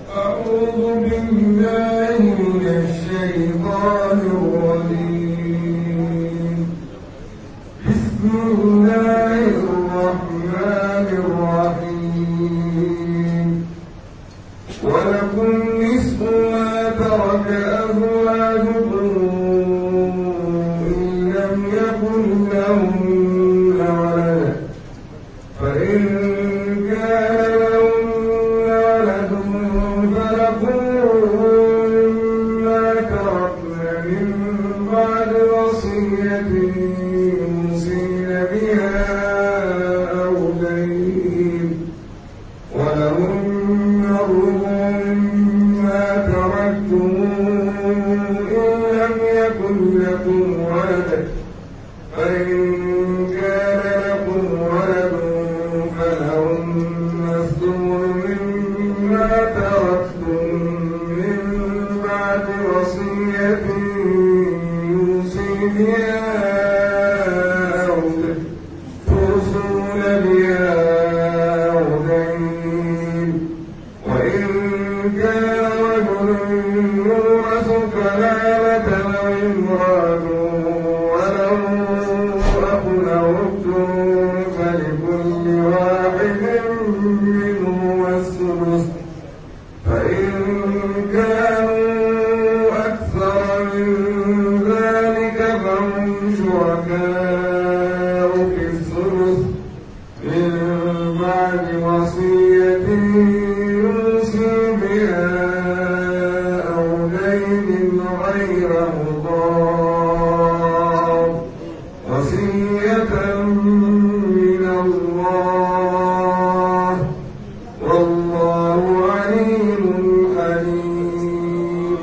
أعوذ بالله من الشيطان الرجيم بسم الله الرحمن الرحيم ولكم نصف ما ترك أزواجكم إن لم يكن لهن ولد فإن كان لهن ولد فلكم ما تركن من بعد وصية يوصين بها أو دين ولهن الربع مما تركتم إن لم يكن لكم ولد فإن كان لكم ولد فلهن الثمن مما تركتم من بعد وصية يوصي بها أو توصون بها أو دين وإن كان رجل يورث كلالة أو امرأة وله أخ أو أخت فلكل واحد منهما السدس فإن كانوا أكثر من ذلك فهم شركاء في الثلث من بعد وصية يوصي بها أو دين غير مضار وصية من الله والله عليم حليم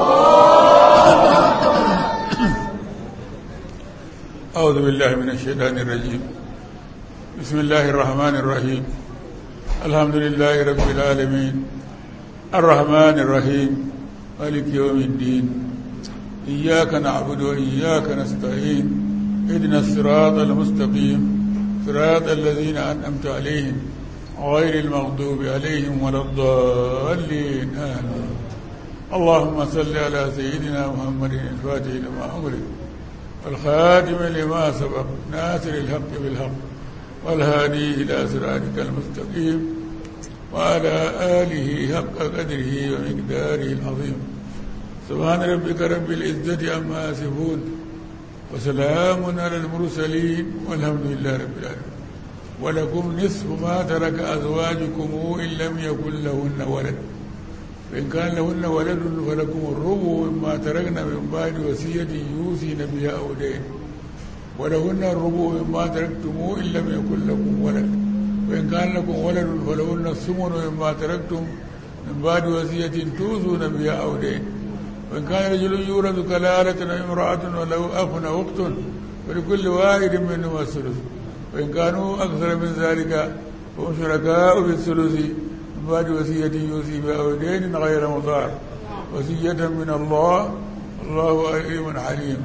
أعوذ بالله من الشيطان الرجيم بسم الله الرحمن الرحيم الحمد لله رب العالمين الرحمن الرحيم مالك يوم الدين إياك نعبد وإياك نستعين اهدنا الصراط المستقيم صراط الذين أنعمت عليهم غير المغضوب عليهم ولا الضالين آمين اللهم صل على سيدنا محمد الفاتح لما أغلق الخاتم لما سبق ناصر الحق بالحق والهادي إلى صراطك المستقيم وعلى آله حق قدره ومقداره العظيم سبحان ربك رب العزة عما يصفون وسلام على المرسلين والحمد لله رب العالمين ولكم نصف ما ترك أزواجكم إن لم يكن لهن ولد فإن كان لهن ولد فلكم الربع مما تركن من بعد وصية يوصين بها أو دين ولهن الربع مما تركتم إن لم يكن لكم ولد وإن كان لكم ولد فلهن الثمن مما تركتم من بعد وصية توصون بها أو دين وإن كان رجل يورث كلالة أو امرأة وله أخ أو أخت فلكل واحد منهما الثلث وإن كانوا أكثر من ذلك فهم شركاء في الثلث من بعد وصية يوصي بها أو دين غير مضار وصية من الله الله عليم حليم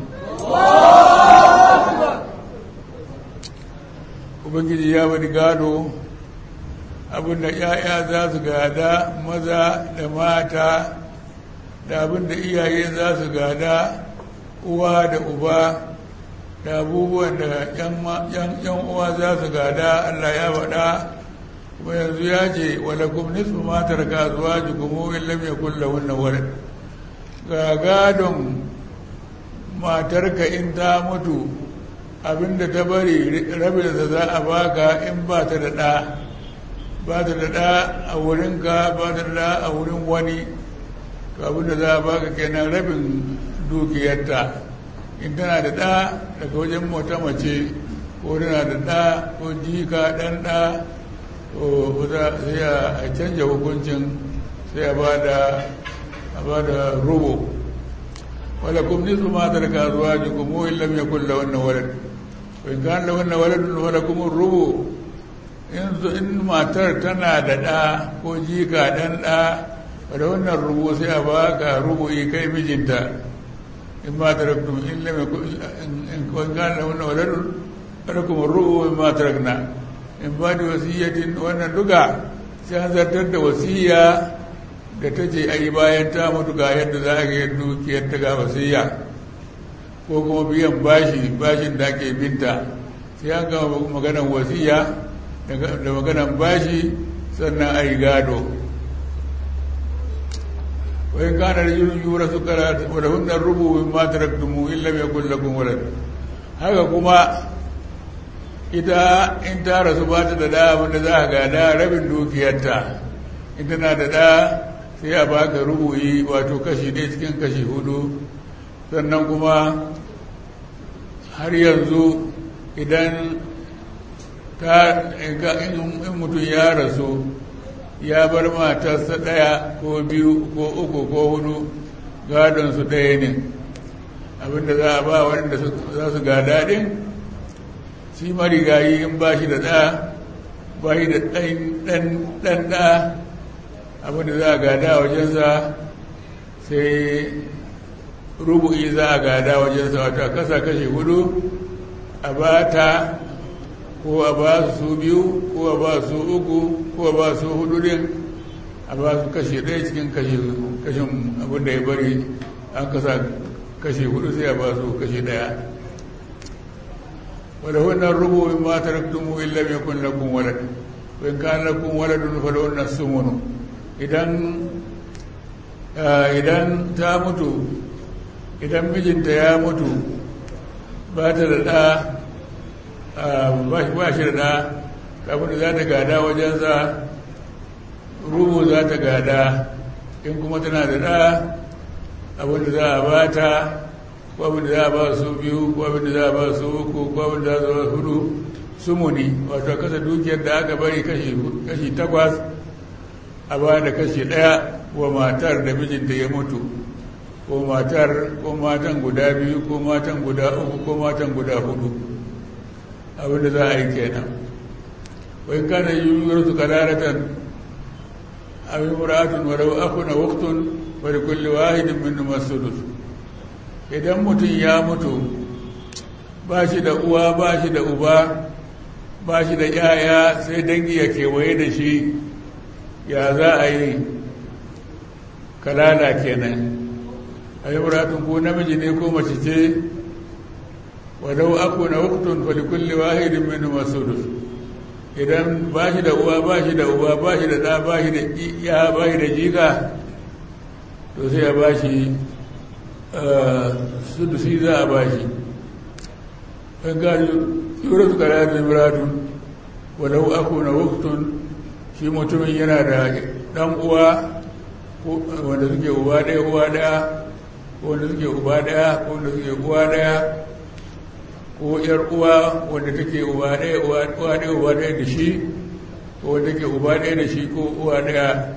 Ubangiji ya wani gado abinda ‘ya'ya za su gada maza da mata da abinda iyaye za su gada uwa da uba da abubuwan da ‘yan uwa za su gada Allah ya faɗa kuma yanzu ya ce walakum nisfu matar kasuwa jikumu in lam yakun lahunna walad ga gadon matarka in ta mutu abinda ta bari rabin da za a baka in ba ta da ɗa ba ta da ɗa a wurinka ba ta da ɗa a wurin wani to abinda za a baka kenan rabin dukiyarta in tana da ɗa daga wajen mota mace ko tana da ɗa ko jika ɗan ɗa to sai a canja hukuncin sai a ba da rubo wala kum nisu ma tarka azwajukum wa in lam yakul lahunna walad wa in kana lahunna waladun wala kum rubu in in matar tana da ɗa ko jika ɗan ɗa da wannan rubu sai a baka rubu'i kai mijinta in ma taraktum in lam yakul in kana lahunna waladun falakum rubu in ma tarakna in ba da wasiyyatin wannan duka sai an zartar da wasiya da ta ce ai bayan ta mutu ga yadda za a yi dukiyar ta ga wasiya ko kuma biyan bashi bashin da ake binta sai an gama maganar wasiya da maganar bashi sannan a yi gado wai kana da yurin yura su karata wadda hundar rubu min ma taraktumu illa mai kullakun walad haka kuma ita in ta rasu ba ta da da wanda za a gada rabin dukiyarta in tana da da sai a baka rubuyi wato kashi ɗaya cikin kashi hudu sannan kuma har yanzu idan ta in mutum ya rasu ya bar matarsa ɗaya ko biyu ko uku ko hudu gadonsu ɗaya ne abinda za a ba waɗanda za su ga daɗin shi marigayi in ba shi da ɗa ba shi da ɗan ɗa abinda za a gada wajensa sai rubu'i za a gada wajensa wata kasa kashe hudu a ba ta ko a ba su biyu ko a ba su uku ko a ba su hudu din a ba su kashe ɗaya cikin kashin abinda ya bari an kasa kashe hudu sai a ba su kashe ɗaya wadda wannan rubu in ma taraktumu illa mai kun lakun walad in kan lakun waladun fa wannan sumunu idan idan ta mutu idan mijinta ya mutu ba ta da ɗa ba shi da ɗa abin da za ta gada wajensa rubu za ta gada in kuma tana da ɗa abin da za a ba ta ko abin da za a ba su biyu ko abin da za a ba su uku ko abin da za a ba hudu sumuni wato kasa dukiyar da aka bari kashi takwas a ba da kashi ɗaya wa matar da mijinta ya mutu ko matar ko matan guda biyu ko matan guda uku ko matan guda hudu abinda za a yi kenan wai kana yiwuwar su kadaratan abin muratun wadda akuna waktun wadda kulle wahidin min masudus idan mutum ya mutu ba shi da uwa ba shi da uba ba shi da yaya sai dangi ya kewaye da shi ya za a yi kalala kenan a yi muratun ko namiji ne ko mace ce wadau aku na waktun falikulli wahidin min masudus idan ba shi da uwa ba shi da uba ba shi da ɗa ba shi da iya ba shi da jika to sai ya ba shi sudusi za a ba shi ɗan gari yura su kara da muratun wadau aku na waktun shi mutumin yana da ɗan uwa wanda suke uba ɗaya uwa ɗaya ko wanda suke uba ɗaya ko wanda suke uwa ɗaya ko ‘yar uwa wanda take uba ɗaya uwa ɗaya uba ɗaya da shi ko wanda take uba ɗaya da shi ko uwa ɗaya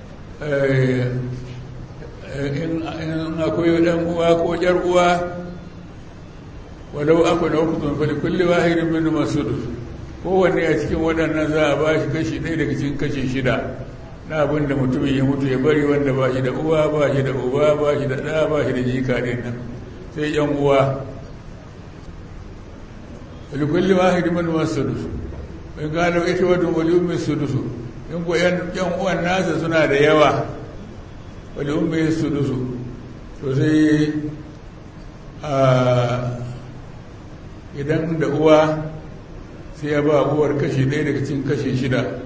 in akwai ɗan uwa ko ‘yar uwa walau aku na hukutun fali kulle wahidin min masudus kowanne a cikin waɗannan za a ba shi kashi ɗaya daga cikin kashi shida na abin da mutumin ya mutu ya bari wanda ba shi da uwa ba shi da uba ba shi da ɗa ba shi da jika ɗin nan sai ‘yan uwa likulli wahidin min masudus in gano ita wata wali ummi sudusu in ko yan uwan nasa suna da yawa wali ummi sudusu to sai idan da uwa sai ya ba uwar kashi ɗaya daga cikin kashi shida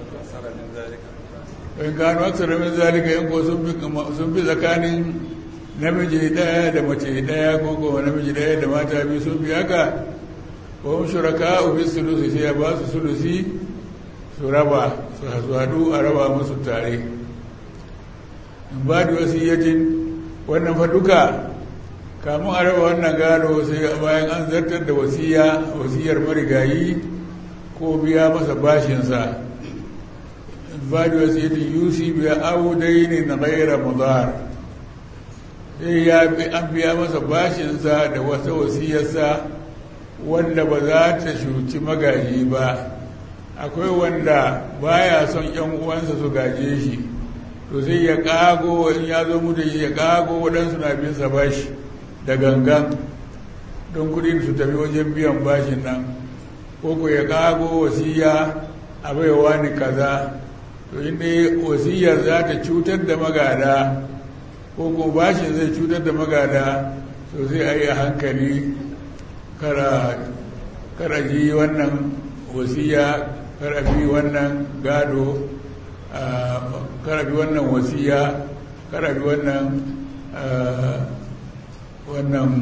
in gano aksara min zalika in ko sun fi tsakanin namiji ɗaya da mace ɗaya ko kuma namiji ɗaya da mata biyu sun fi haka wahum shuraka fi sulusi sai ya ba su sulusi su raba su haɗu a raba musu tare in ba da wasiyyatin wannan fa duka kamun a raba wannan gado sai bayan an zartar da wasiya wasiyar marigayi ko biya masa bashinsa ba da wasiyyatin yusi biya audaini na gaira mudar sai ya an biya masa bashinsa da wata wasiyarsa wanda ba za ta shuci magaji ba akwai wanda baya son yan uwansa su gaje shi to sai ya kago in ya zo mutu ya kago waɗansu na bin sa bashi da gangan don kudin su tafi wajen biyan bashin nan ko ko ya kago wasiya a baiwa ni kaza to inda wasiyar za ta cutar da magada ko ko bashin zai cutar da magada to sai a yi a hankali kara ji wannan wasiya kara bi wannan gado kara bi wannan wasiya kara bi wannan wannan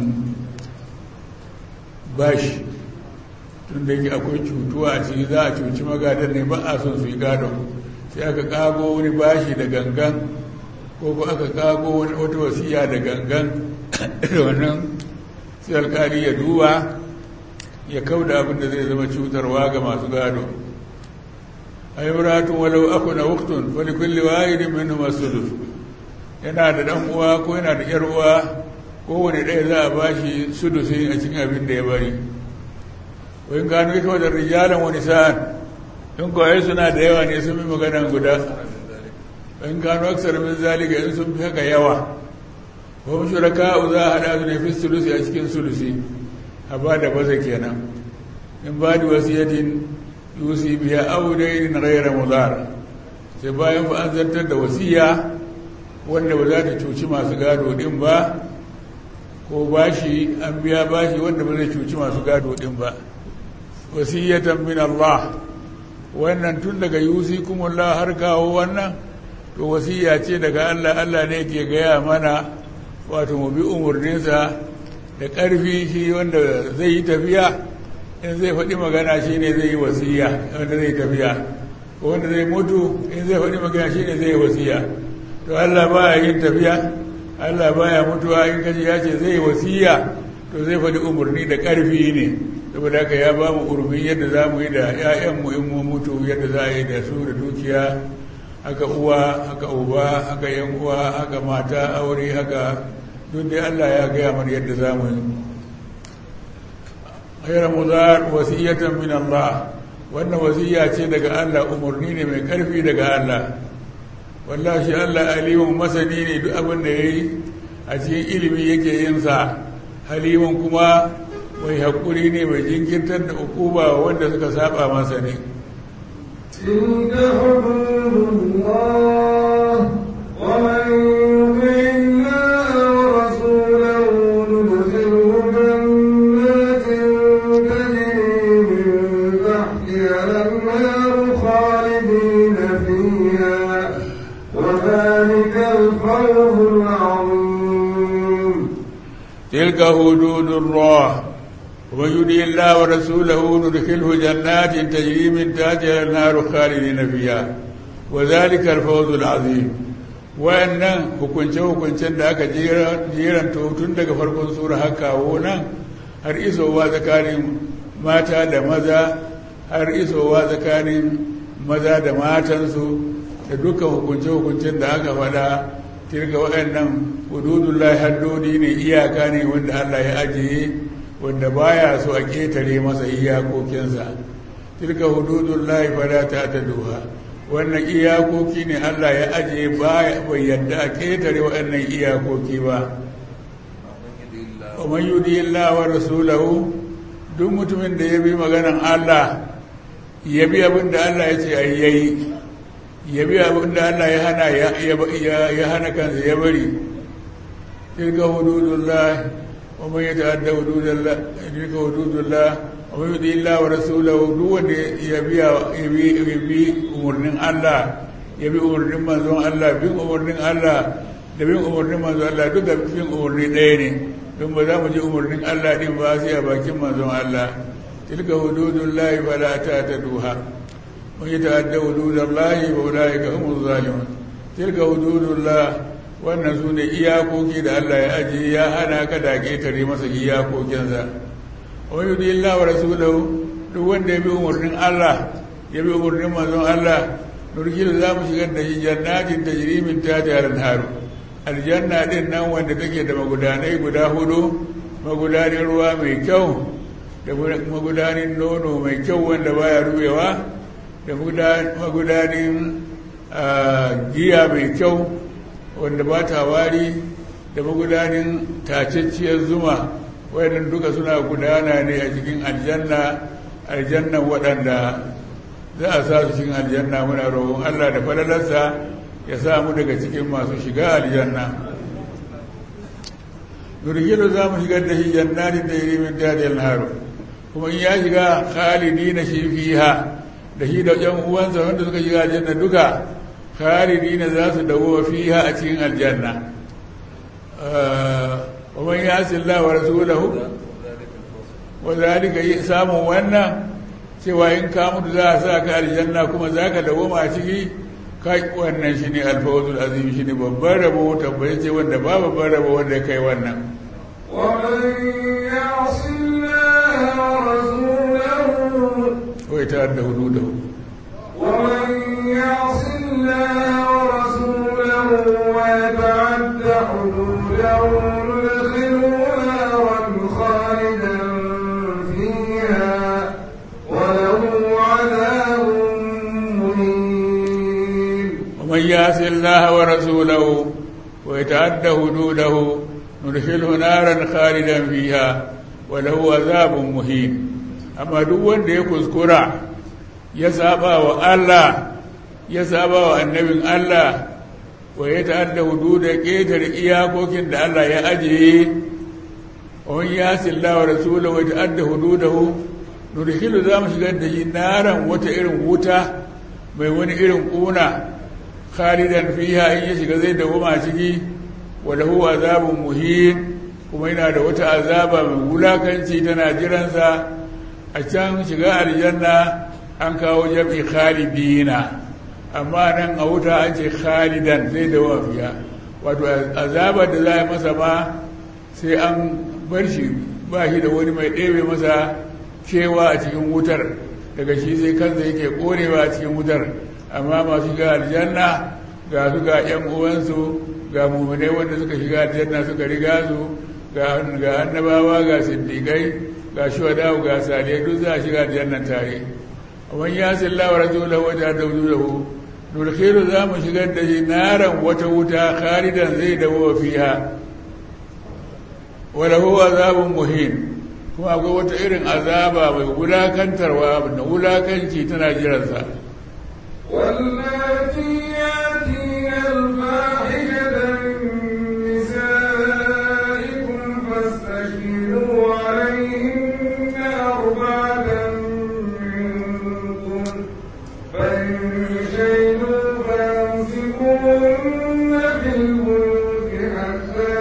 bashi tun da yake akwai cutuwa a ciki za a cuci magadan ne ba a son su yi gadon sai aka kago wani bashi da gangan ko ko aka kago wata wasiya da gangan da wannan sai alkali ya duba ya kauda abin da zai zama cutarwa ga masu gado ayyuratun walau aku na wuktun wani kulli wahidin min masudus yana da dan uwa ko yana da yar uwa kowane ɗaya za a bashi sudusi a cikin abin da ya bari wani gano ita wadda rijalan wani sa'an in kawai suna da yawa ne sun fi maganan guda in gano aksar min zalika in sun fi haka yawa wa shuraka za a haɗa su ne fi sulusi a cikin sulusi a ba da baza kenan in ba da wasiyatin yusi biya audain ghaira mudar sai bayan fa an zartar da wasiya wanda ba za ta cuci masu gado din ba ko bashi an biya bashi wanda ba zai cuci masu gado din ba wasiyatan min Allah wannan tun daga yusi kuma Allah har kawo wannan to wasiya ce daga Allah Allah ne ke gaya mana wato mu bi umarninsa da ƙarfi shi wanda zai yi tafiya in zai faɗi magana shi ne zai yi wasiya wanda zai tafiya wanda zai mutu in zai faɗi magana shi ne zai yi wasiya to Allah baya yin tafiya Allah baya mutuwa in kaji ya ce zai yi wasiya to zai faɗi umarni da ƙarfi ne saboda haka ya ba mu urfin yadda za mu yi da 'ya'yanmu in mu mutu yadda za a yi da su da dukiya haka uwa haka uba haka yan uwa haka mata aure haka duk dai Allah ya gaya mana yadda za mu yi ghayra mudar wasiyatan min Allah wannan wasiya ce daga Allah umarni ne mai karfi daga Allah wallahi shi Allah alimun masani ne duk abin da yayi a cikin ilimi yake yin sa halimun kuma mai hakuri ne mai jinkirtar da ukuba wanda suka saba masa ne تلك حدود الله ومن يطع الله ورسوله ندخله جنات تجري من تحتها الانهار خالدين فيها وذلك الفوز العظيم تلك حدود الله ومن يطع الله ورسوله ندخله جنات تجري من تحتها النار خالدين فيها وذلك الفوز العظيم wayannan hukunce-hukuncen da aka jeranta tun daga farkon sura har kawo nan har isowa tsakanin mata da maza har isowa tsakanin maza da matansu da dukkan hukunce-hukuncen da aka faɗa tirga waɗannan hududullahi haddodi ne iyaka ne wanda Allah ya ajiye wanda baya so a ƙetare masa iyakokinsa tilka hududullahi fala ta ta duha wannan iyakoki ne Allah ya ajiye baya bai yadda a ƙetare waɗannan iyakoki ba wa man yudi Allah wa rasulahu duk mutumin da ya bi maganan Allah ya bi abin da Allah ya ce a yayi ya bi abin da Allah ya hana ya hana kansa ya bari tilka hududullah wa man yata'adda hududallah tilka hududullah wa man yuti illa wa rasulahu duk wanda ya bi ya bi umurnin Allah ya bi umurnin manzon Allah bin umurnin Allah da bin umurnin manzon Allah duk da bin umurni ɗaya ne don ba za mu ji umurnin Allah din ba sai a bakin manzon Allah tilka hududullah fala ta'taduha من يتعدى حدود الله فأولئك هم الظالمون تلك حدود الله wannan su ne iyakoki da Allah ya ajiye ya hana ka da ƙetare masa iyakokinsa wa yudi Allah wa rasulahu duk wanda ya bi umarnin Allah ya bi umarnin manzon Allah nurkilu za mu shigar da shi jannatin tajri min tahtiha al-anharu aljanna din nan wanda take da magudanai guda hudu magudanin ruwa mai kyau da magudanin nono mai kyau wanda baya rubewa da magudanin giya mai kyau wanda ba ta wari da magudanin tacacciyar zuma wayannan duka suna gudana ne a cikin aljanna aljannan waɗanda za a sa su cikin aljanna muna roƙon Allah da falalarsa ya sa mu daga cikin masu shiga aljanna nurgilu za mu shigar da shi jannatin da yiri min dadi haru kuma in ya shiga khalidi na shi fiha da shi da yan uwansa wanda suka shiga aljanna duka khalidi na za su dawo fiha a cikin aljanna wa man yasi Allah wa rasulahu wa zalika samun wannan cewa in ka mutu za a sa ka aljanna kuma za ka dawo a ciki kai wannan shi ne alfawazul azim shi ne babban rabo tabbai ce wanda ba babban rabo wanda ya kai wannan wai ta da hudu da hudu ومن يعص الله ورسوله ويتعد حدوده ندخله نارا خالدا فيها وله عذاب مهين ومن يعص الله ورسوله ويتعد حدوده ندخله نارا خالدا فيها وله عذاب مهين amma duk wanda ya kuskura ya saba wa Allah ya saba wa annabin Allah wa ya ta'adda hududa ƙetare iyakokin da Allah ya ajiye wa ya silla wa rasulahu wa ta'adda hududahu nudkhilu za mu shigar da shi naran wata irin wuta mai wani irin kuna khalidan fiha in ya shiga zai dawoma ciki wa lahu azabun muhin kuma yana da wata azaba mai wulakanci tana jiransa a can shiga aljanna an kawo jam'i khalidina amma nan a wuta an ce khalidan zai da wafiya wato azabar da za a masa ma sai an bar shi ba shi da wani mai ɗebe masa kewa a cikin wutar daga shi sai kansa yake ƙonewa a cikin wutar amma masu shiga aljanna ga su ga 'yan uwansu ga mummunai wanda suka shiga aljanna suka riga su ga annabawa ga siddiƙai ga shuhada ga salihai duk za a shiga aljannan tare wani ya salla wa rasulahu wa ta dawduhu nulkhiru za mu shigar da shi naran wata wuta khalidan zai dawo fiha wa lahu azabun muhin kuma akwai wata irin azaba mai wulakantarwa da wulakanci tana jiransa واللاتي ياتين الفاحشة من نسائكم فاستشهدوا عليهن أربعة منكم فإن شهدوا فامسكوهن في البيوت حتى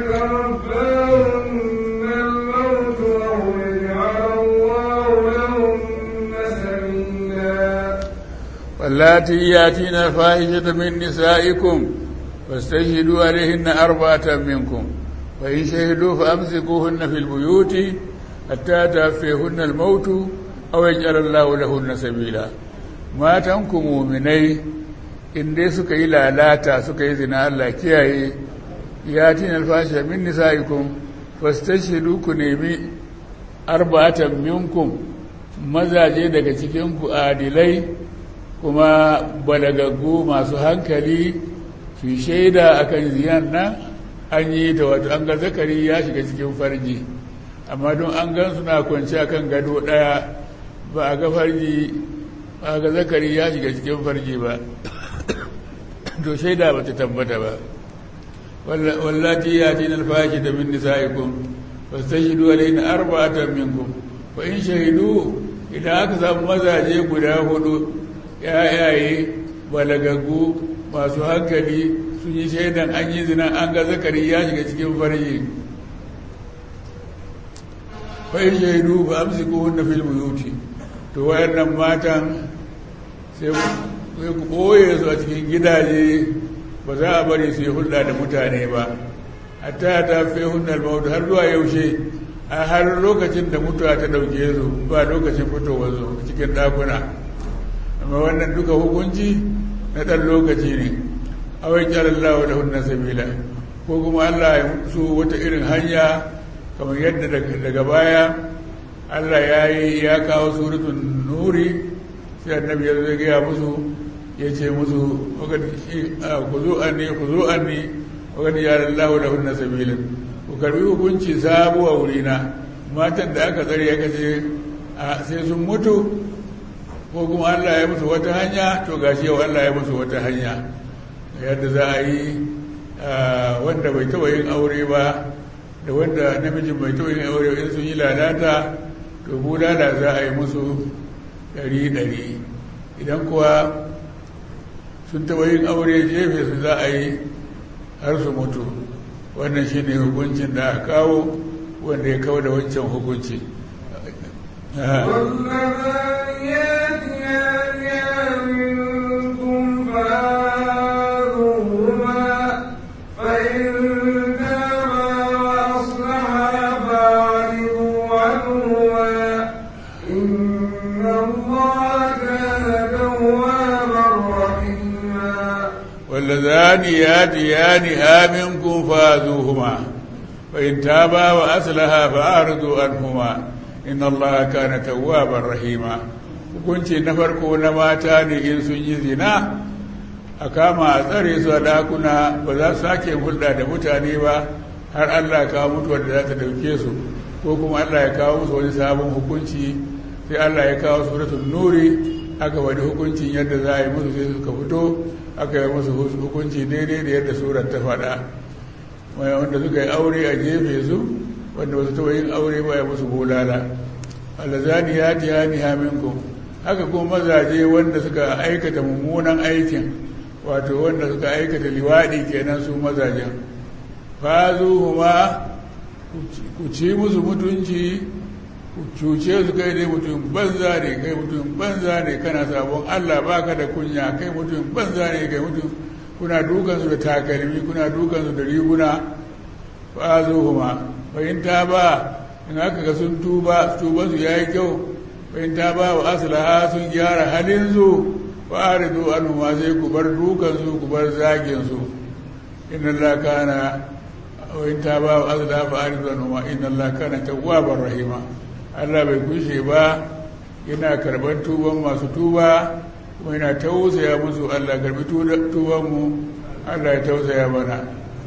يتوفاهن الموت أو يجعل الله لهن سبيلا واللاتي ياتين الفاحشة من نسائكم فاستشهدوا عليهن أربعة منكم فإن شهدوا فأمسكوهن في البيوت حتى توفيهن الموت أو يجعل الله لهن سبيلا ما تنكم مؤمني in dai suka yi lalata suka yi zina Allah kiyaye ya tin alfasha min nisaikum fastashidu ku nemi arba'atan minkum mazaje daga cikin ku adilai kuma balagaggu masu hankali su shaida akan ziyan nan an yi ta wato an ga zakari ya shiga cikin farji amma don an gan suna kwanci akan gado daya ba a ga farji ba a ga zakari ya shiga cikin farji ba to shaida ba ta tabbata ba wallati ya tina alfashi da min nisa'ikum fastashidu alayna arba'atan minkum fa in shahidu idan aka samu mazaje guda hudu yayaye balagaggu masu hankali sun yi shaidan an yi zina an ga zakari ya shiga cikin farji fa in shahidu fa amsikuhunna fil buyuti to wayannan matan sai ku ɓoye su a cikin gidaje ba za a bari su yi hulɗa da mutane ba hatta ta fi hunar mautu har zuwa yaushe a har lokacin da mutuwa ta ɗauke su ba lokacin fitowar su cikin ɗakuna amma wannan duka hukunci na ɗan lokaci ne awai kyarar lawa da hunna sabila ko kuma allah ya su wata irin hanya kamar yadda daga baya allah ya yi ya kawo suratun nuri sai annabi ya zai gaya musu ya ce musu ku zo an ne ku zo an ne wakati ya lallahu da hunna sabilin ku karbi hukunci sabu a wurina matan da aka tsare aka ce sai sun mutu ko kuma Allah ya musu wata hanya to gashi yau Allah ya musu wata hanya yadda za a yi wanda bai taɓa yin aure ba da wanda namijin bai taɓa yin aure in sun yi lalata to bulala za a yi musu ɗari ɗari idan kuwa sun taɓa yin aure jefe su za a yi har su mutu wannan shi ne hukuncin da aka kawo wanda ya kawo da wancan hukunci والذاريات يأتيان منكم فآذوهما فإن تابا وأصلحا فأعرضوا عنهما إن الله كان توابا رحيما واللذان ياتيانها منكم فاذوهما فإن تابا وأصلحا فأعرضوا عنهما إن الله كان توابا رحيما hukunci na farko na mata ne in sun yi zina a kama a tsare su a ɗakuna ba za su sake hulɗa da mutane ba har Allah kawo mutuwar da za ta ɗauke su ko kuma Allah ya kawo musu wani sabon hukunci sai Allah ya kawo suratul nuri aka wani hukuncin yadda za a yi musu sai suka fito aka yi musu hukunci daidai da yadda surar ta faɗa wanda suka yi aure a jefe su wanda ba su taɓa yin aure ba ya musu bulala alazani ya ji ya ni haminku haka kuma mazaje wanda suka aikata mummunan aikin wato wanda suka aikata liwaɗi kenan su mazajen fazuhuma ku ci musu mutunci ku cuce su kai dai mutum banza ne kai mutum banza ne kana sabon Allah baka da kunya kai mutum banza ne kai mutum kuna dukansu da takalmi kuna dukansu da riguna fazuhuma bayin ta ba in aka ga sun tuba tuba su yayi kyau bayin ta ba wa aslaha sun gyara halin su fa aridu anhu ma sai ku bar dukansu ku bar zagin su inna Allah kana وإن تابا وأذلا فأعرض عنهما إن الله كان توابا رحيما Allah bai kushe ba yana karban tuban masu tuba kuma yana tausaya musu Allah karbi tuban mu Allah ya tausaya mana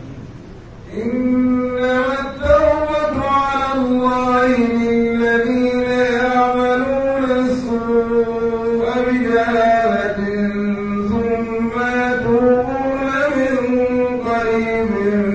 إنما التوبة على الله للذين يعملون السوء بجهالة ثم يتوبون من قريب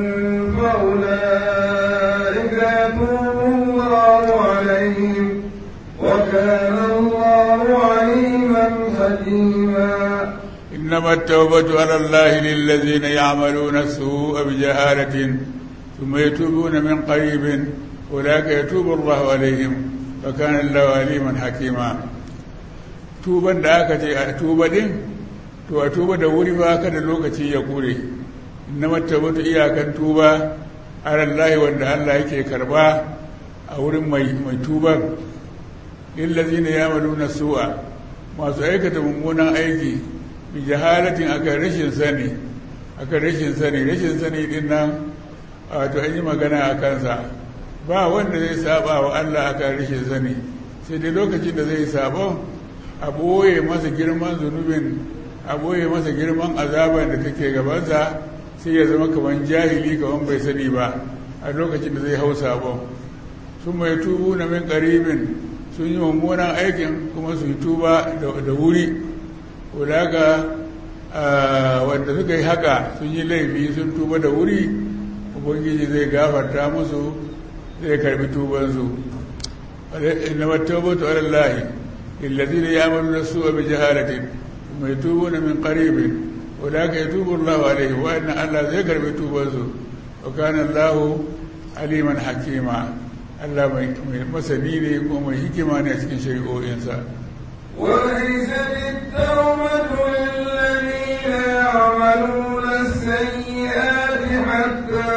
فأولئك يتوب الله عليهم وكان الله عليما حكيما إنما التوبة على الله للذين يعملون السوء بجهالة ثم يتوبون من قريب أولئك يتوب الله عليهم وكان الله عليما حكيما tuban da aka ce a tuba din to a tuba da wuri ba ka da lokaci ya kure na matabatu iyakan tuba alallahi wanda Allah yake karba a wurin mai mai tuban lillazina yamaluna su'a masu aikata mummunan aiki bi jahalatin aka rashin sani aka rashin sani rashin sani din nan wato an yi magana a kansa ba wanda zai saba wa Allah aka rashin sani sai dai lokacin da zai sabon a ɓoye masa girman zunubin a ɓoye masa girman azaban da take gabansa sai ya zama kamar jahili kamar bai sani ba a lokacin da zai hau sabon sun mai tubu na min ƙaribin sun yi mummunan aikin kuma su yi tuba da wuri wadaka wanda suka yi haka sun yi laifi sun tuba da wuri ubangiji zai gafarta musu zai karbi tubansu inna mattaubatu ala allahi lillazina ya'maluna su'a bi jahalatin thumma yatubuna min qaribin wadaka yatubu allahu alaihim wa inna allah zai karbi tubansu wa kana allahu aliman hakima Allah mai masani ne ko mai hikima ne a cikin shari'o'insa وليست التوبة للذين يعملون السيئات حتى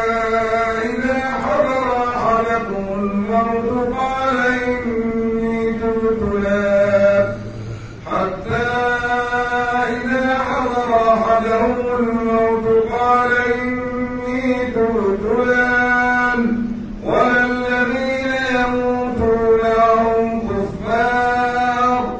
إذا حضر أحدكم الموت قال إني تبت الآن حتى إذا حضر أحدهم الموت قال إني تبت الآن والذين يموتون وهم كفار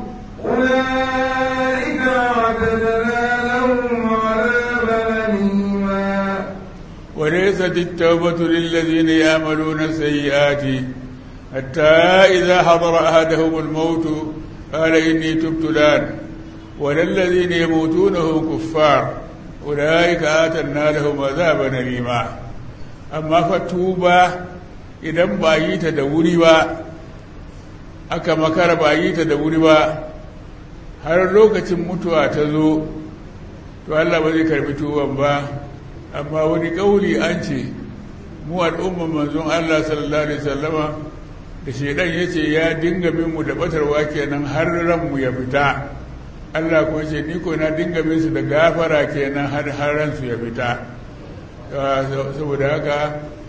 أولئك أعتدنا لهم عذابا أليما وليست التوبة للذين يعملون السيئات حتى إذا حضر أحدهم الموت قال إني تبت الآن وللذين يموتون هم كفار أولئك آتنا لهم عذابا أليما أما فتوبة idan ba yi ta da wuri ba aka makara ba yi ta da wuri ba har lokacin mutuwa ta zo to Allah ba zai karbi tuban ba amma wani kauli an ce mu al'umman manzon Allah sallallahu alaihi wasallama da shedan yace ya dinga bin mu da batarwa kenan har ran mu ya fita Allah kuma ce ni ko na dinga bin su da gafara kenan har har ran su ya fita saboda haka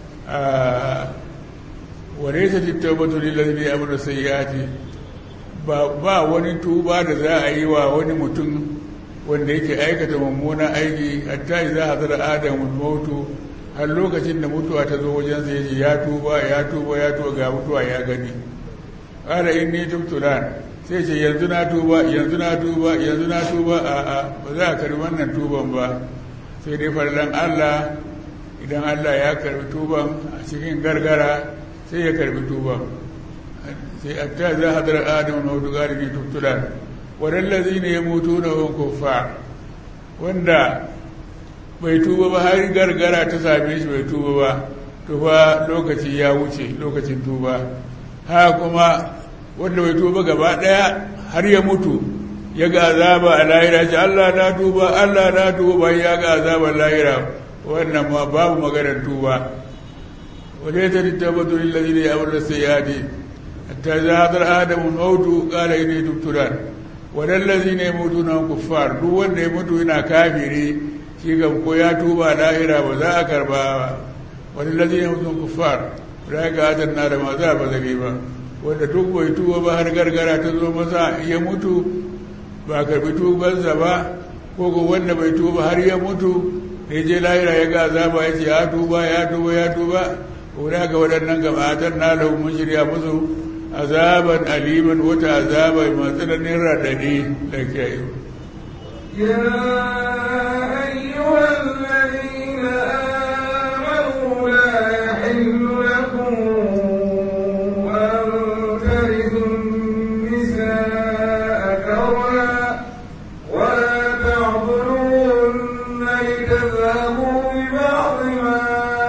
وليست التوبة للذين يعملون السيئات ba wani tuba da za a yi wa wani mutum wanda yake aikata mummunan aiki hatta za a zara adamun mutu har lokacin da mutuwa ta zo wajen sai ya tuba ya tuba ya tuba ga mutuwa ya gani ƙara in ni tubtulan sai ce yanzu na tuba yanzu na tuba yanzu na tuba a a ba za a karbi wannan tuban ba sai dai farlan Allah idan Allah ya karbi tuban a cikin gargara sai ya karbi tuba sai atta za hadar adamu na hudu gari ne tubtulan waɗallazi ne ya mutu na wani kufa wanda bai tuba ba har gargara ta same shi bai tuba ba to fa lokaci ya wuce lokacin tuba ha kuma wanda bai tuba gaba ɗaya har ya mutu ya ga azaba a lahira ce Allah na tuba Allah na tuba ya ga azabar lahira wannan ma babu maganar tuba وليس التوبة للذين يعملون السيئات حتى إذا حضر آدم الموت قال إني تبت الآن وللذين يموتون هم كفار duk wanda ya mutu yana kafiri shi kam ko ya tuba lahira ba za a karba ba walillazina yamutun kuffar da ga adan na da ma za ba zage ba wanda duk bai tuba ba har gargara ta zo masa ya mutu ba karbi tubansa ba ko ko wanda bai tuba har ya mutu da je lahira ya ga azaba ya ce ya tuba ya tuba ya tuba wuna ga waɗannan gabatar na lahu mun shirya musu azaban aliman wata azaba mai tsananin raɗaɗi da ke yi يا أيها الذين آمنوا لا يحل لكم أن ترثوا النساء كرها ولا تعضلوهن لتذهبوا ببعض ما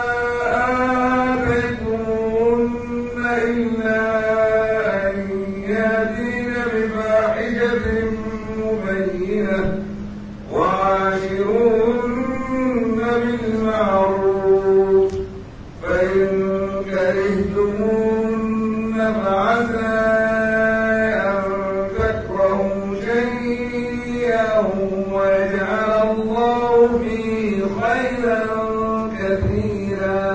آتيتموهن إلا أن يأتين بفاحشة مبينة وعاشروهن بالمعروف فإن كرهتموهن فعسى أن تكرهوا شيئا ويجعل الله فيه خيرا كثيرا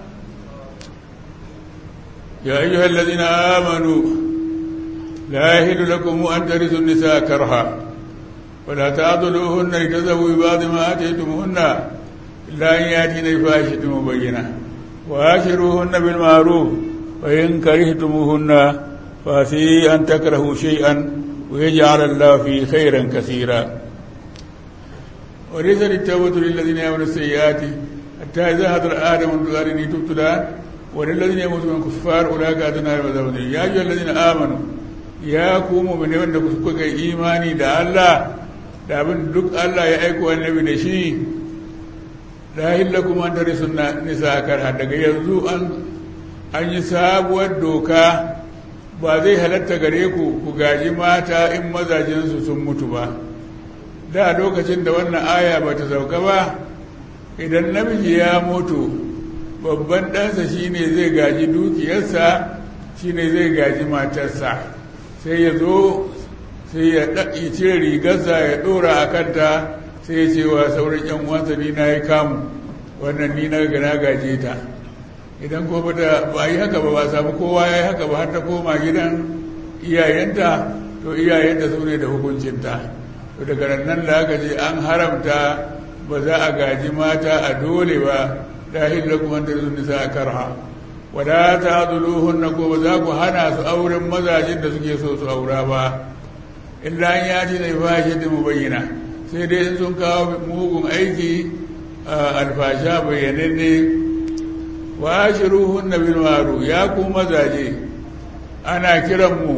يا أيها الذين آمنوا لا يحل لكم أن ترثوا النساء كرها ولا تعضلوهن لتذهبوا ببعض ما آتيتموهن إلا أن يأتين بفاحشة مبينة وآشروهن بالمعروف وإن كرهتموهن فعسي أن تكرهوا شيئا ويجعل الله فيه خيرا كثيرا وليس التوبة للذين يعملون السيئات حتى إذا حضر آدم الغارين تبت الآن وللذين يموتون كفار أولئك أدنى المذهب يا أيها الذين آمنوا ya ku mu'mini wanda kuka imani da Allah da abin duk Allah ya aiko annabi da shi la hillakum an tarisu nisa karha daga yanzu an an yi sabuwar doka ba zai halatta gare ku ku gaji mata in mazajensu sun mutu ba da lokacin da wannan aya ba ta sauka ba idan namiji ya mutu babban ɗansa shine zai gaji dukiyarsa shine zai gaji matarsa sai ya zo sai ya cire rigarsa ya ɗora a kanta sai ya ce wa sauran yan uwansa ni na yi kamu wannan ni na gana gaje ta idan ko bata ba yi haka ba ba samu kowa ya yi haka ba har ta koma gidan iyayenta to iyayenta su ne da hukuncinta to daga nan da aka ce an haramta ba za a gaji mata a dole ba dahil lakum an tarzu nisa karha wala ta'dhuluhunna ko ba za ku hana su auren mazajin da suke so su aura ba illa an yati da fashi mu bayyana sai dai in sun kawo mugun aiki alfasha bayyananne wa ashiruhunna bil ma'ruf ya ku mazaje ana kiran mu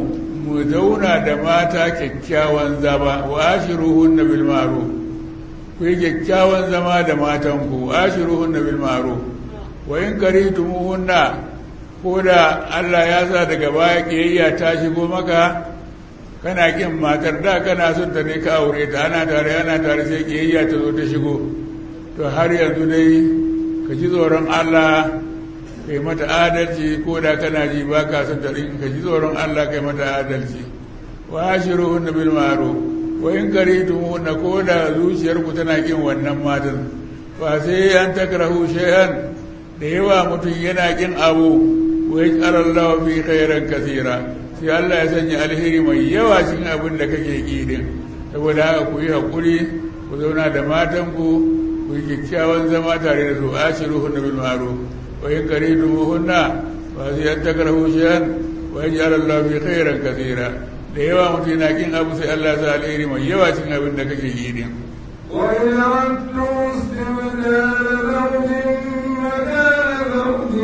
mu zauna da mata kyakkyawan zama wa ashiruhunna bil ma'ruf ku yi kyakkyawan zama da matanku wa ashiruhunna bil ma'ruf wa in karitumuhunna ko da Allah ya sa daga baya kiyayya ta shigo maka kana kin matar da kana son ta ne ka aure ta ana tare ana tare sai kiyayya ta zo ta shigo to har yanzu dai ka ji tsoron Allah kai mata adalci ko da kana ji ba ka son ta ɗin ka ji tsoron Allah kai mata adalci wa ashiru hunna bil ma'ruf wa in karitum hunna ko da zuciyarku tana kin wannan matan fa sai an takrahu shay'an da yawa mutum yana kin abu wa yaj'al Allah fi khairan kathira sai Allah ya sanya alheri mai yawa cikin abin da kake ki din saboda haka ku yi hakuri ku zauna da matanku ku yi kyakkyawan zama tare da su ashiru hunna bil ma'ruf وإن كرهتموهن فهذه أن تكرهوا شيئا ويجعل الله في خيرا كثيرا da yawa mutum yana kin abu sai Allah sa alheri mai yawa cin abin da kake yi din وإن أردتم استبدال زوج مكان زوج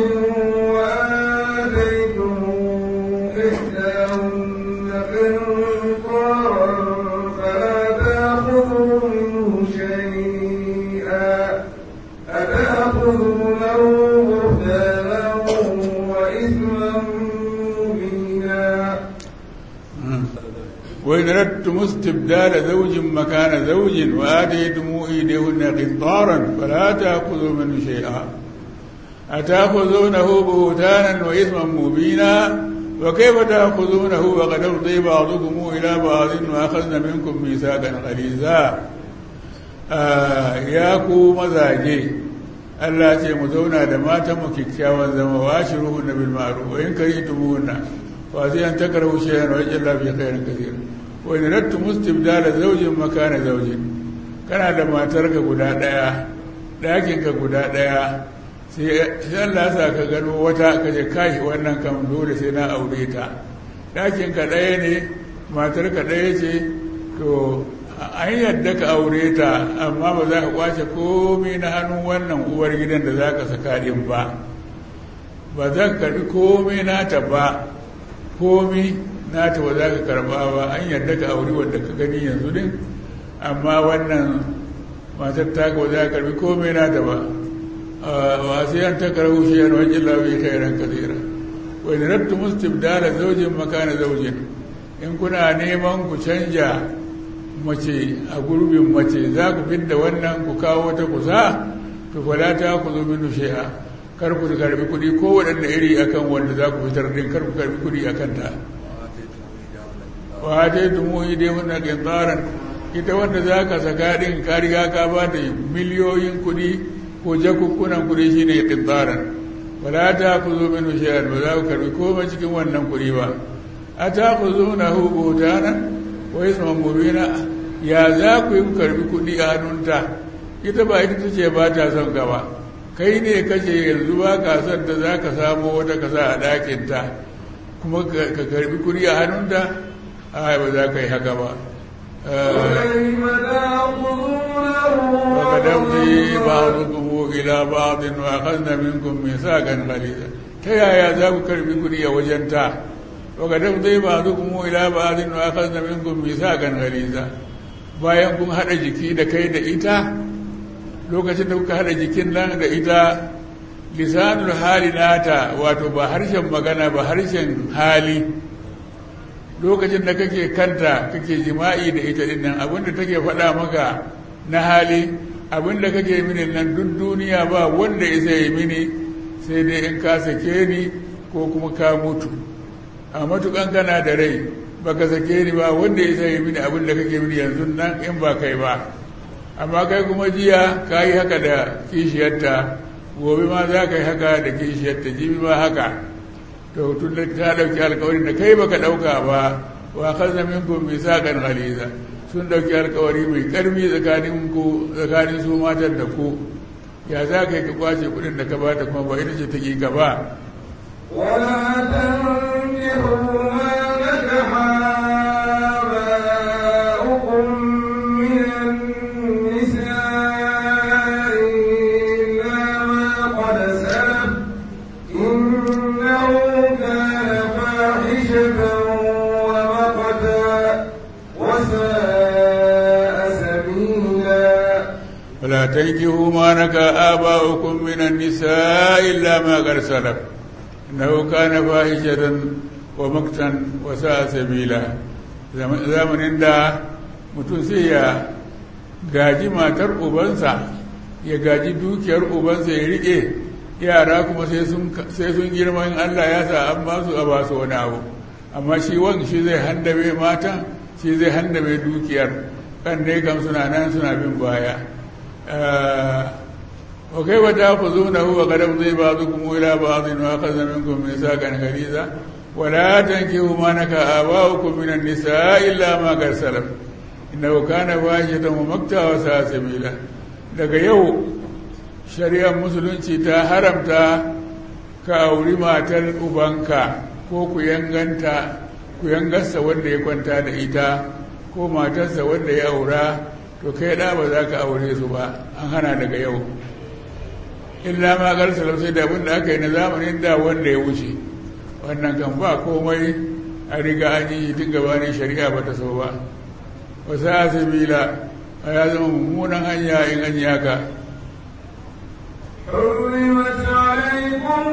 وآتيتم إحداهن قنطارا فلا تأخذوا منه شيئا أتأخذونه بهتانا وإثما مبينا وإن أردتم استبدال زوج مكان زوج وآتيتم إيديهن قنطارا فلا تأخذوا منه شيئا أتأخذونه بهتانا وإثما مبينا وكيف تأخذونه وقد أفضي بعضكم إلى بعض وأخذن منكم ميثاقا غليظا آه ياكو مزاجي Allah ce mu zauna da matan mu kyakkyawan zama wa shiruhunna bil ma'ruf wa in karihtumuhunna fa sai an takrahu shay'an wa yaj'al fi khairin kathir wa in radtum istibdala zawjin makana zawjin kana da matarka guda daya dakin ka guda daya sai Allah sa ka gano wata ka je kai wannan kam dole sai na aure ta dakin ka daya ne matarka daya ce to an yadda ka aure ta amma ba za ka kwace komai na hannun wannan uwar gidan da za ka saka din ba ba za ka karbi komai nata ba komai nata ba za ka karba ba an yadda ka aure wadda ka gani yanzu din amma wannan matar ta ba za ka karbi komai nata ba wa sai an ta karbu shi yan wajen lafi khairan kasira wa in rattu mustibdala zaujin makana zaujin in kuna neman ku canja mace a gurbin mace za ku fidda wannan ku kawo ta kusa to fala ta ku zo minu shi'a kar ku karbi kuɗi ko waɗanda iri akan wanda za ku fitar din kar ku karbi kuɗi akan ta wa ta tumu ide wannan kintaran ita wanda za ka saka din ka riga ka ba da miliyoyin kuɗi ko jakukkunan kuɗi shine kintaran wala ta ku zo minu shi'a ba za ku karbi komai cikin wannan kuɗi ba a ta ku zo na hu butanan wa isman mubina ya za ku yi karbi kudi a hannunta ita ba ita ce ba ta son gaba kai ne kace yanzu ba ka son ta za ka samu wata kasa a ɗakinta kuma ka karbi kudi a hannunta a ba za ka yi haka ba وقدمتي بعضكم إلى بعض وأخذنا منكم ميثاقا غليظا تيا za ku karbi kudi a wajenta وقد افضي بعضكم الى بعض واخذنا منكم ميثاقا غليظا bayan kun hada jiki da kai da ita lokacin da kuka hada jikin nan da ita lisanul hali nata wato ba harshen magana ba harshen hali lokacin da kake kanta kake jima'i da ita din nan abinda take faɗa maka na hali abinda kake mini nan duk duniya ba wanda ya sai mini sai dai in ka sake ni ko kuma ka mutu a matukan kana da rai baka sake ni ba wanda ya sai mini abin da kake mini yanzu nan in ba kai ba amma kai kuma jiya ka yi haka da kishiyarta gobe ma za ka yi haka da kishiyarta jibi ma haka to tun da ta ɗauki alkawarin da kai baka ɗauka ba wa kaza minkum misaqan ghaliza sun ɗauki alkawari mai ƙarfi tsakanin ku tsakanin su matan da ku ya za ka yi ka kwace kuɗin da ka bata kuma ba ita ce ta ƙi gaba ولا تنكحوا ما نكح آباؤكم من النساء إلا ما قد سلف إنه كان فاحشة تنكحوا ما نكا آباؤكم من النساء إلا ما قد سلف إنه كان فاحشة ومقتا وساء سبيلا zamanin da mutum sai ya gaji matar ubansa ya gaji dukiyar ubansa ya riƙe yara kuma sai sun girma in Allah ya sa an ba su a ba su wani abu amma shi wan shi zai handabe matan shi zai handabe dukiyar kan dai kam suna nan suna bin baya wa kai wa ta ku zo na huwa kadam zai ba su kuma ila ba zai nuwa kaza minkum min sakan gariza ولا تنكحوا ما نكا آباؤكم من النساء إلا ما قد سلف إنه كان فاحشة ومقتا وساء سبيلا daga yau shari'ar musulunci ta haramta ka auri matar ubanka ko ku yanganta ku yangarsa wanda ya kwanta da ita ko matarsa wanda ya aura to kai da ba za ka aure su ba an hana daga yau illa ma garsa sai da abin da aka yi na zamanin da wanda ya wuce wannan kan ba komai a riga an yi tun gabanin shari'a ba ta so ba wasu asibila a ya zama mummunan hanya in an yaka حرمت عليكم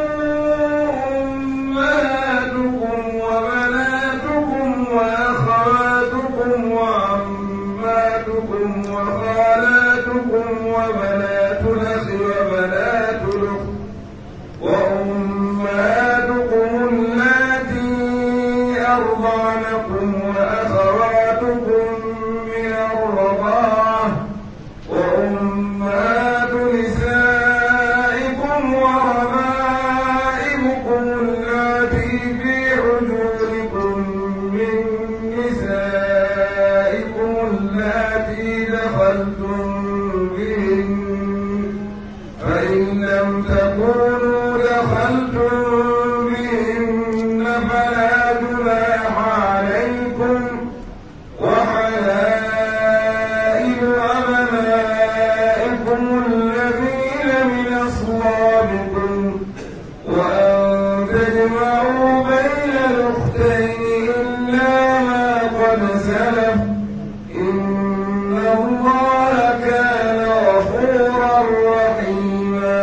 أمهاتكم وبناتكم وأخواتكم وعماتكم وخالاتكم وبنات الأخ وبنات الأخت وأمهاتكم اللاتي أرضعنكم وأخواتكم من الرضاعة وأمهات نسائكم وربائبكم اللاتي في حجوركم من نسائكم اللاتي دخلتم بهن فإن لم تكونوا دخلتم بهن فلا جناح عليكم وحلائل أبنائكم الذين من أصلابكم وأن تجمعوا بين الأختين إلا ما قد سلف إن الله كان غفورا رحيما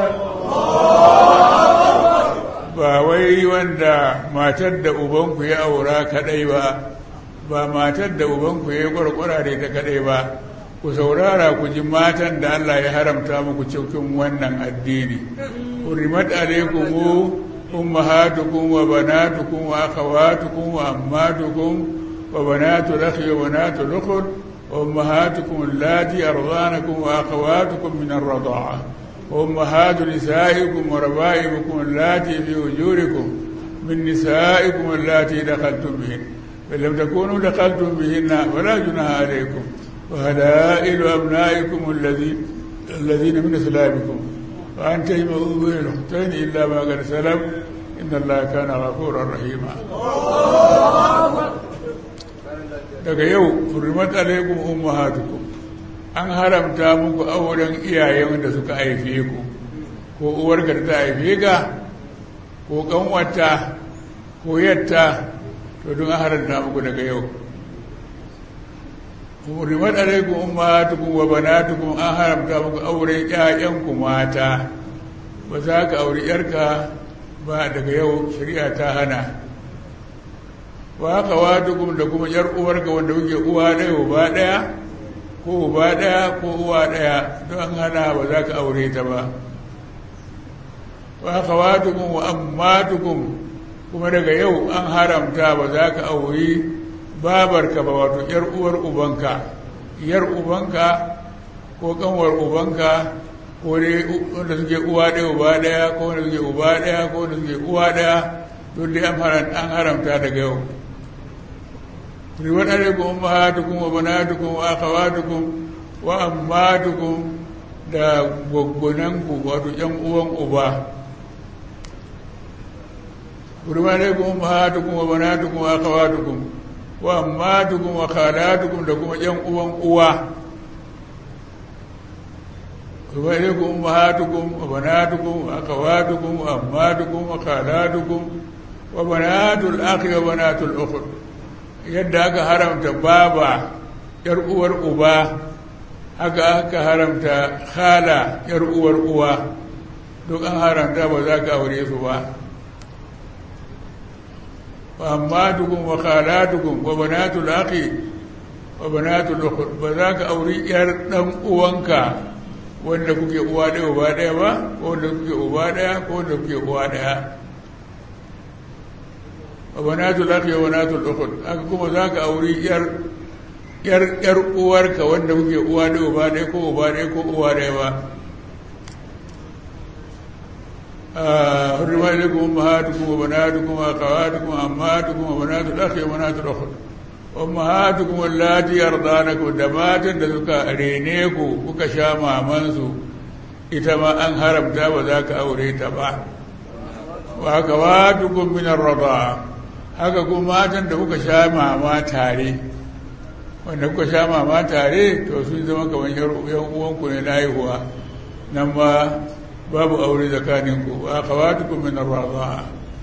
ba wai wanda matar da ubanku ya aura kadai ba ba matar da ubanku ya kwarkwara da ita kadai ba ku saurara ku ji matan da Allah ya haramta muku cikin wannan addini hurimat alaikum ummahatukum wa banatukum wa akhawatukum wa ammatukum wa banatul akhi wa banatul ukhti wa ummahatukum allati ardanakum wa akhawatukum min ar-rada'ah وأمهات نسائكم وربائبكم اللاتي في وجوركم من نسائكم اللاتي دخلتم بهن فإن لم تكونوا دخلتم بهن فلا جناح عليكم وهلائل أبنائكم الذين الذين من أسلابكم وأن تجمعوا بين الأختين إلا ما قد سلم إن الله كان غفورا رحيما daga yau hurmat alaikum ummahatukum an haramta muku auren iyayen da suka haife ku ko uwarka da ta haife ka ko kanwata ko yatta to don an haramta muku daga yau hurmat alaikum ummahatukum wa banatukum an haramta muku auren ƴaƴanku mata ba za ka auri yarka ba daga yau shari'a ta hana wa haka watukum da kuma yar uwarka wanda kuke uwa ɗaya uba ɗaya ko uba ɗaya ko uwa ɗaya don an hana ba za ka aure ta ba wa akhawatukum wa ammatukum kuma daga yau an haramta ba za ka auri babarka ba wato yar uwar ubanka yar ubanka ko kanwar ubanka ko dai wanda suke uwa ɗaya uba ɗaya ko wanda suke uba ɗaya ko wanda suke uwa ɗaya don dai an haramta daga yau riwar alaikun ummahatukum wa banatukum wa akhawatukum wa ammatukum da gwaggwananku wato yan uwan uba riwar alaikun ummahatukum wa banatukum wa akhawatukum wa ammatukum wa khalatukum da kuma yan uwan uwa riwar alaikun ummahatukum wa banatukum wa akhawatukum wa ammatukum wa khalatukum wa banatul akhi wa banatul ukht yadda aka haramta baba yar uwar uba haka aka haramta khala yar uwar uwa duk an haramta ba za ka aure su ba amma dukun wa khalatukum wa banatul akhi wa banatul ukhra ba za ka auri yar dan uwanka wanda kuke uwa ɗaya uba ɗaya ba ko wanda kuke uba ɗaya ko wanda kuke uwa ɗaya wa banatul akhi wa banatul ukhra haka kuma za ka auri yar yar yar uwarka wanda kuke uwa ɗaya uba ɗaya ko uba ɗaya ko uwa ɗaya ba حرم عليكم أمهاتكم وبناتكم وأخواتكم وأمهاتكم وبنات الأخ وبنات الأخت أمهاتكم اللاتي أرضانكم دمات دسك رينيكو kuka sha mamansu ita ma an haramta ba za ka aure ta ba wa haka watukun minar raba haka kuma matan da kuka sha mama tare wanda kuka sha mama tare to sun zama kamar yan uwanku ne na haihuwa nan ma babu aure tsakaninku wa kawatukum min ar-radha'a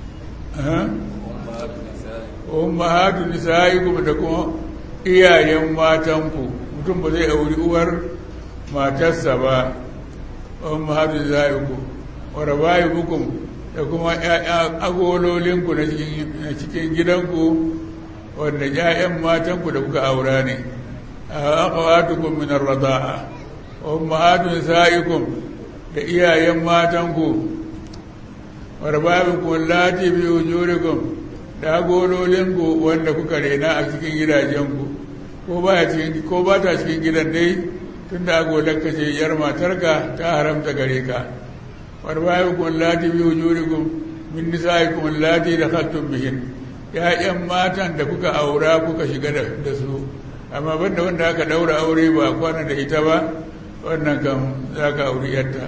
ummahatu nisaikum da kuma iyayen matanku mutum ba zai auri uwar matarsa ba ummahatu nisaikum wa rabaibukum da kuma agololinku na cikin gidanku wanda ƴaƴan matanku da kuka aura ne akhawatukum min ar-radha'a ummahatu nisaikum da iyayen matanku warbabinku lati bi wujurikum da gololinku wanda kuka rena a cikin gidajenku ko ba cikin ko ba ta cikin gidan dai tunda agolanka ce yar matarka ta haramta gare ka warbabinku lati bi wujurikum min nisaikum lati dakhaltum bihin ya'yan matan da kuka aura kuka shiga da su amma banda wanda aka daura aure ba kwana da ita ba wannan kan za ka auri yadda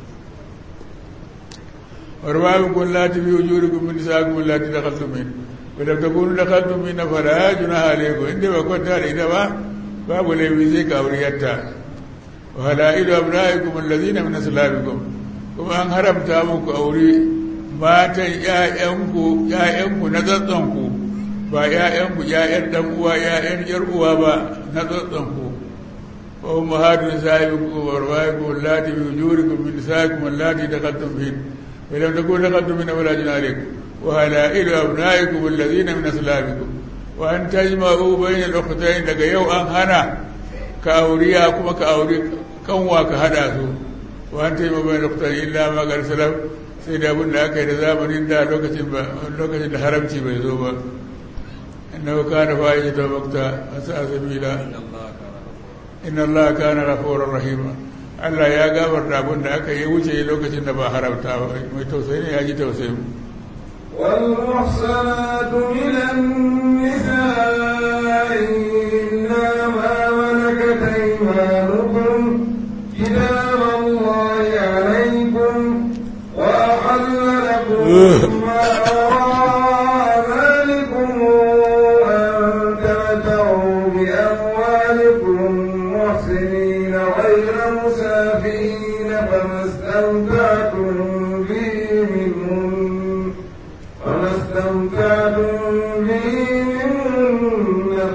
warbabi kun lati bi wujuri kun min nisa kun lati da kaltu min ba da takunu da kaltu min na fara juna alaikum inda ba kwanta da ita ba babu laifi zai ka auri yadda wa halailu abnaikum allazina min aslabikum kuma an haramta muku auri matan ƴaƴanku ƴaƴanku na tsatsanku ba ƴaƴanku ƴaƴan dan uwa ƴaƴan ƴar uwa ba na tsatsanku وأمهات نسائكم وربائكم اللاتي في وجوركم من نسائكم اللاتي دخلتم بهن فلم تكونوا دخلتم من ولا جناح عليكم وهلائل أبنائكم الذين من أسلافكم وأن تجمعوا بين الأختين لك يو أن هنا كأورياكم كأوري كنوا كهداسو وأن تجمعوا بين الأختين إلا ما قال سلام sai da abin da aka yi da zamanin da lokacin da haramci bai zo ba inna kana fa'i ta bakta asa sabila inna Allah kana ghafurur rahima Allah ya gafarta abin da aka yi wuce lokacin da ba haramta ba mai tausayi ne ya ji tausayi والمحصنات من النساء إلا ما ملكت أيمانكم كتاب الله عليكم وأحل لكم ما وراء ذلكم أن تمتعوا بأموالكم محسنين غير مسافرين فما استمتعتم به منهن فما استمتعتم به منهن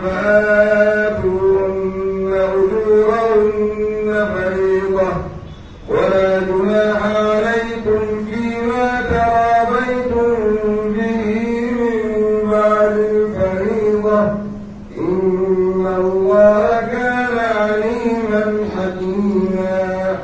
فآتوهن أجورهن فريضة ولا جناح عليكم فيما تراضيتم به من بعد الفريضة إن الله كان عليما حكيما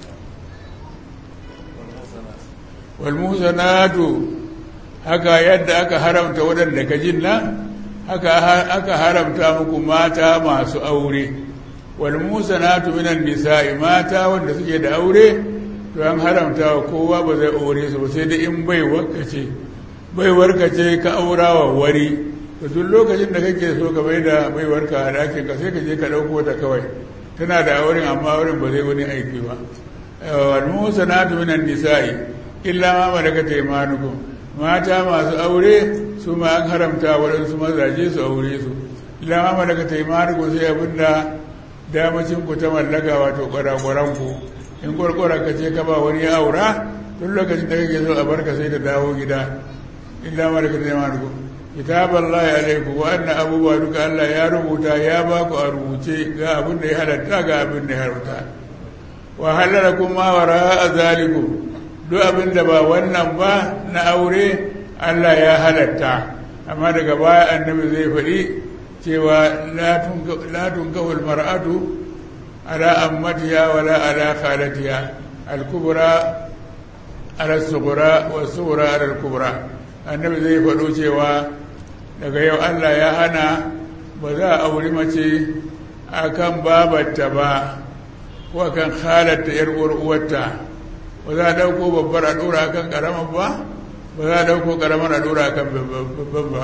والمحسنات haka yadda aka haramta waɗanda ka jinna haka aka haramta muku mata masu aure wal musanatu minan nisa'i mata wanda suke da aure to an haramta wa kowa ba zai aure su ba sai da in bai warkace bai warkace ka aura wa wari to duk lokacin da kake so ka bai da bai warka a dakin ka sai ka je ka ɗauko ta kawai tana da auren amma auren ba zai wani aiki ba wal musanatu minan nisa'i illa ma malakat aymanukum mata masu aure su ma an haramta waɗansu mazaje su aure su illa ma malakat aymanukum sai abinda damacin ku ta mallaka wato kwarakwaran ku in kwarkwara ka ce ka ba wani ya aura tun lokacin da kake so a barka sai da dawo gida illa malakat aymanukum kitaban lahi alaikum wannan abubuwa duka Allah ya rubuta ya ba ku a rubuce ga abin da ya halatta ga abin da ya haramta wa halara kuma wara a zalikum duk abin da ba wannan ba na aure Allah ya halatta amma daga baya annabi zai faɗi cewa la tunkahul mar'atu ala ammatiha wala ala khalatiha al-kubra ala as-sughra wa as-sughra ala al-kubra annabi zai faɗo cewa daga yau Allah ya hana ba za a auri mace akan babarta ba ko akan halatta yar uwarta ba za a dauko babbar a dora akan karamar ba ba za a dauko karamar a dora akan babban ba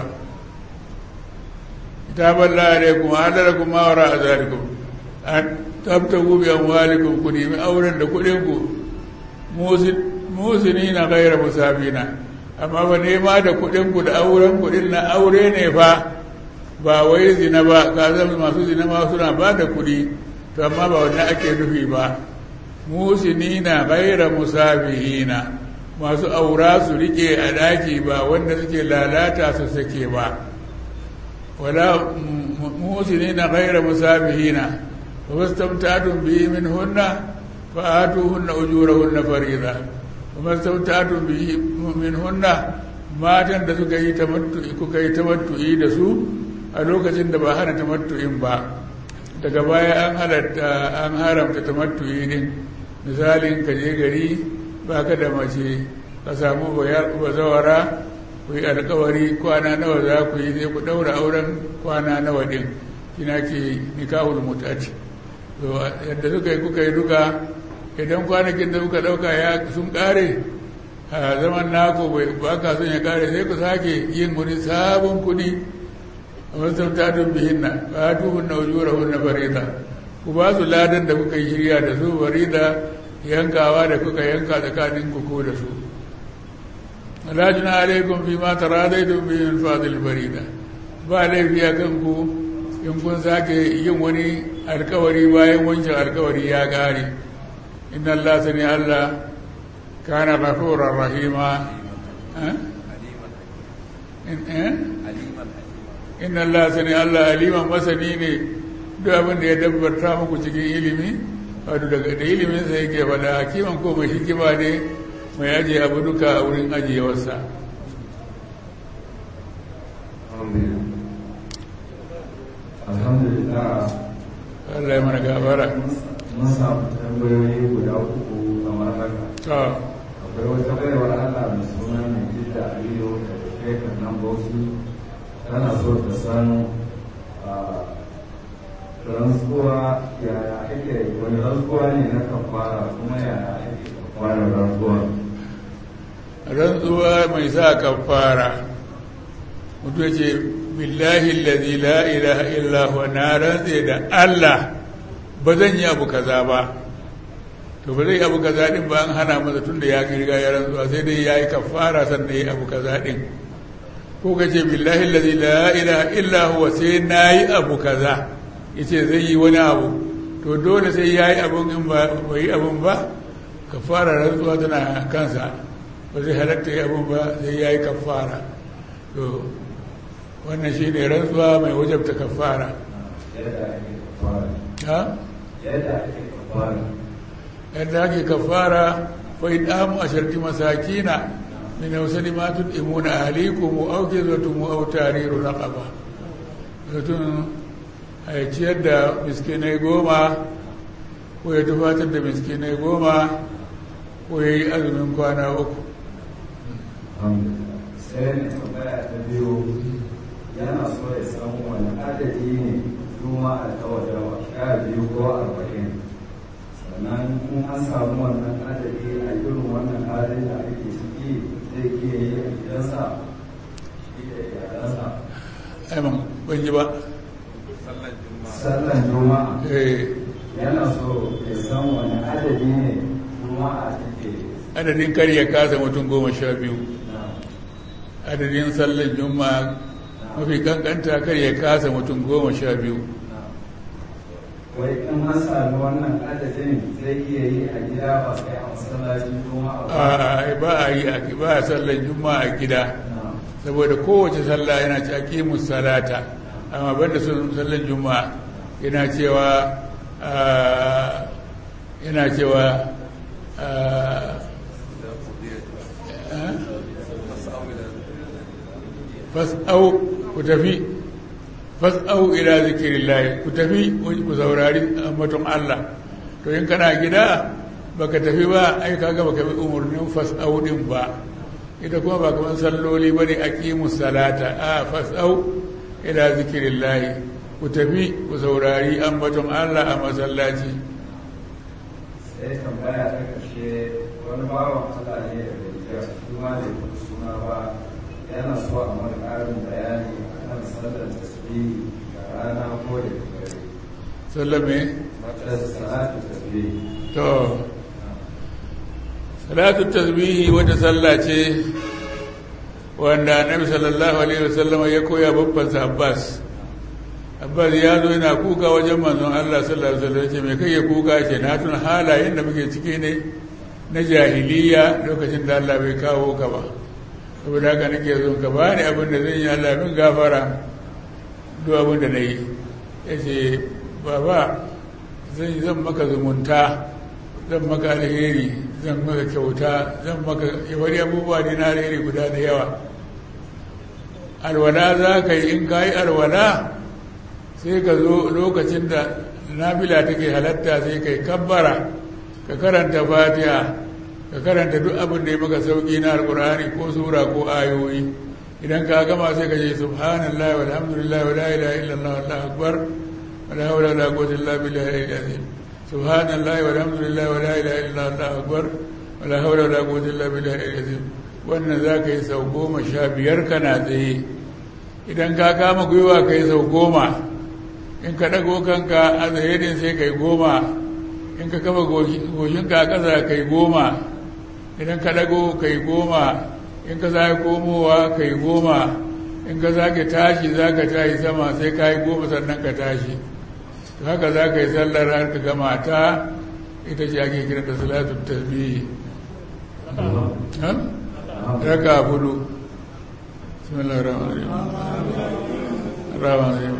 kitaban la alaikum adalakum ma wara azalikum an tabtagu bi amwalikum ku nemi auren da kuɗin ku musinina ghayra musabina amma ba nema da kuɗinku da auren kuɗin na aure ne fa ba wai zina ba ka zama masu zina ma suna ba da kuɗi to amma ba wannan ake nufi ba musinina gaira musabihina masu aura su rike a ɗaki ba wanda suke lalata su sake ba wala musinina gaira musabihina fa wastamtatun bihi min hunna fa atuhunna ujurahunna fariida kuma sautatun bihi min hunna matan da suka yi tamattu'i kuka yi tamattu'i da su a lokacin da ba hana tamattu'in ba daga baya an halatta an haramta tamattu'i din misalin ka je gari baka da mace ka samu bazawara ku yi alkawari kwana nawa za ku yi sai ku daura auren kwana nawa din kina ke nikahul mutati yadda suka yi kuka yi duka idan kwanakin da kuka dauka ya sun kare a zaman nako ba ka son ya kare sai ku sake yin wani sabon kudi a wasu tatun bihin na ba tuhun na ujura hunna farida ku ba su ladan da kuka yi shirya da su farida yankawa da kuka yanka tsakanin ku ko da su alajina alaikum fi ma taradaitum bi min fadil farida ba laifi a kan ku in kun sake yin wani alkawari bayan wancan alkawari ya kare إن الله سمع الله كان غفورا رحيما إن الله سمع الله أليما مسني ne duk abin da ya dabbarta muku cikin ilimi wato daga da ilimin sa yake faɗa hakiman ko mai hikima ne mai ajiye abu duka a wurin ajiyewarsa alhamdulillah Allah ya mana gabara mun samu tambayoyi guda uku kamar haka to akwai wata baiwar Allah mai suna Najida Aliyu da kai kan nan Bauchi tana so ta san rantsuwa yaya ake wani rantsuwa ne na kafara kuma yaya ake kafara rantsuwa rantsuwa mai sa kafara mutu ya ce billahi allazi la ilaha illa huwa na rantse da Allah ba zan yi abu kaza ba to ba zai abu kaza din ba an hana masa tun da ya riga ya rantsuwa sai dai ya yi kafara sannan ya yi abu kaza din ko ka ce billahi allazi la ilaha illa huwa sai na yi abu kaza ya ce zai yi wani abu to dole sai ya yi abun in ba yi abun ba kafara rantsuwa tana kansa ba zai halatta yi abun ba sai ya yi kafara to wannan shi ne rantsuwa mai wajabta kafara yadda ake kafara ha yadda ake kafara yadda ake kafara fa idamu asharti masakina min awsali ma tudimuna ahlikum aw kizwatum aw tariru raqaba mutum a ciyar da miskinai goma ko ya tufatar da miskinai goma ko ya yi azumin kwana uku sai ne tambaya ta biyu yana so ya san wani adadi ne juma a tawajawa sha biyu ko arba'in sannan in an samu wannan adadi a irin wannan halin da ake ciki zai iya yi a gidansa shi da iyalansa aiman ban yi ba sallan juma'a Eh, yana so ya san wani adadi ne juma'a take adadin kar ya kasa mutum goma sha biyu na adadin sallan juma'a mafi kankanta kar ya kasa mutum goma sha biyu wai in an sami wannan adadin zai iya yi a gida ba sai a masallacin juma'a ba a ba a yi a ba a sallan juma'a a gida na saboda kowace sallah yana ce aqimus salata amma banda sun sallan juma'a yana cewa yana cewa fas'au ku tafi fas'au ila zikirillahi ku tafi ku saurari ambaton Allah to in kana gida baka tafi ba ai kaga baka bi umurnin fas'au din ba ita kuma ba kaman salloli bane aqimus salata a fas'au ila zikirillahi ku tafi ku saurari ambaton Allah a masallaci sai tambaya ta kashe wani bawan Allah ne da gajiya kuma da suna ba yana so a mara ƙarin bayani akan sallar tasbihi da rana ko da dare sallame da salatu tasbihi to salatu tasbihi wata sallah ce wanda annabi sallallahu alaihi wasallam ya koya babban sa Abbas Abbas ya zo yana kuka wajen manzon Allah sallallahu alaihi wasallam ce me kai ya kuka ce na tun halayen da muke ciki ne na jahiliya lokacin da Allah bai kawo ka ba saboda haka nake zo ka bani abin da zan yi Allah min gafara duk abin da nayi yace baba zan zan maka zumunta zan maka alheri zan maka kyauta zan maka wani abubuwa ne na alheri guda da yawa alwala za ka yi in ka yi alwala sai ka zo lokacin da nafila take halatta sai ka yi kabbara ka karanta fatiha ka karanta duk abin da ya maka sauki na alkur'ani ko sura ko ayoyi idan ka gama sai ka ce subhanallah walhamdulillah wa la ilaha illallah wallahu akbar wa la hawla wa la quwwata illa billahi al-azim subhanallah walhamdulillah wa la ilaha illallah wallahu akbar wa la hawla wa la quwwata illa billahi al-azim wannan za ka yi sau goma sha biyar kana tsaye idan ka kama gwiwa ka yi sau goma in ka ɗago kanka a tsaye din sai ka yi goma in ka kama goshinka a ƙasa ka yi goma idan ka ɗago ka yi goma in ka sake komowa ka yi goma in ka sake tashi za ka tashi sama sai ka yi goma sannan ka tashi to haka za ka yi sallar har ka gama ta ita ce ake kiran da salatun tasbihi raka hudu بسم الله الرحمن الرحيم الرحمن الرحيم